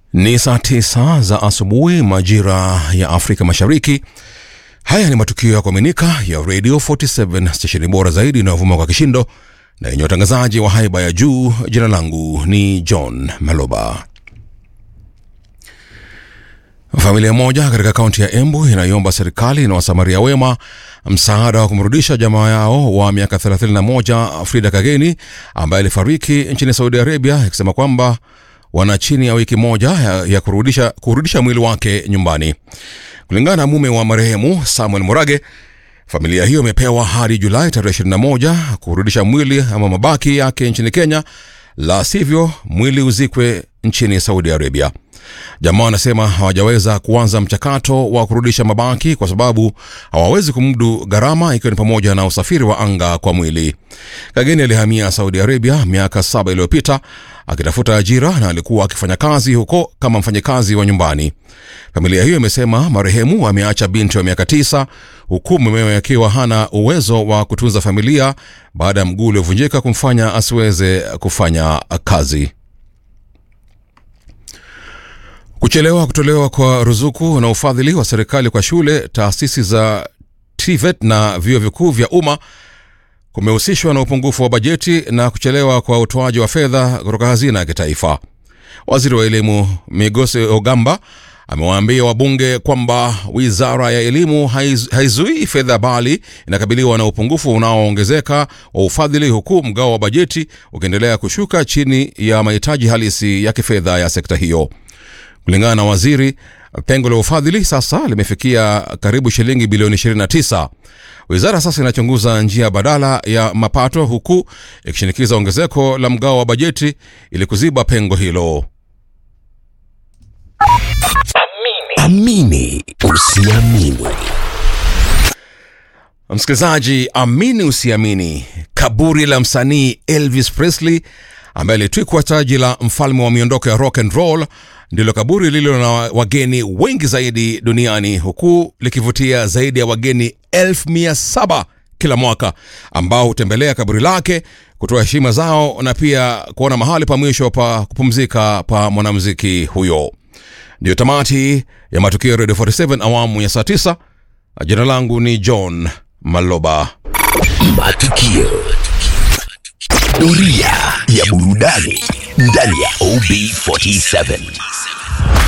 Ni saa tisa za asubuhi majira ya Afrika Mashariki. Haya ni matukio ya kuaminika ya Radio 47 stesheni bora zaidi inayovuma kwa kishindo na yenye watangazaji wa haiba ya juu. Jina langu ni John Maloba. Familia moja katika kaunti ya Embu inaiomba serikali na wasamaria wema msaada wa kumrudisha jamaa yao wa miaka 31 Frida Kageni ambaye alifariki nchini Saudi Arabia, ikisema kwamba wana chini ya wiki moja ya, ya kurudisha, kurudisha mwili wake nyumbani. Kulingana na mume wa marehemu Samuel Murage, familia hiyo imepewa hadi Julai tarehe 21 kurudisha mwili ama mabaki yake nchini Kenya, la sivyo mwili uzikwe nchini Saudi Arabia. Jamaa wanasema hawajaweza kuanza mchakato wa kurudisha mabaki kwa sababu hawawezi kumudu gharama, ikiwa ni pamoja na usafiri wa anga kwa mwili. Kageni alihamia Saudi Arabia miaka saba iliyopita akitafuta ajira na alikuwa akifanya kazi huko kama mfanyakazi wa nyumbani. Familia hiyo imesema marehemu ameacha binti wa miaka tisa huku mumewe akiwa hana uwezo wa kutunza familia baada ya mguu uliovunjika kumfanya asiweze kufanya kazi. Kuchelewa kutolewa kwa ruzuku na ufadhili wa serikali kwa shule, taasisi za TVET na vyuo vikuu vya umma kumehusishwa na upungufu wa bajeti na kuchelewa kwa utoaji wa fedha kutoka hazina ya kitaifa. Waziri wa elimu Migose Ogamba amewaambia wabunge kwamba wizara ya elimu haiz, haizuii fedha bali inakabiliwa na upungufu unaoongezeka wa ufadhili, huku mgao wa bajeti ukiendelea kushuka chini ya mahitaji halisi ya kifedha ya sekta hiyo. Kulingana na waziri, pengo la ufadhili sasa limefikia karibu shilingi bilioni 29. Wizara sasa inachunguza njia badala ya mapato huku ikishinikiza ongezeko la mgao wa bajeti ili kuziba pengo hilo. Amini usiamini. Msikilizaji, amini usiamini, kaburi la msanii Elvis Presley ambaye alitwikwa taji la mfalme wa miondoko ya rock and roll ndilo kaburi lililo na wageni wengi zaidi duniani huku likivutia zaidi ya wageni elfu mia saba kila mwaka ambao hutembelea kaburi lake kutoa heshima zao na pia kuona mahali pa mwisho pa kupumzika pa mwanamuziki huyo. Ndiyo tamati ya matukio ya Radio 47 awamu ya saa 9. Jina langu ni John Maloba. Matukio. Doria ya burudani ndani ya OB47.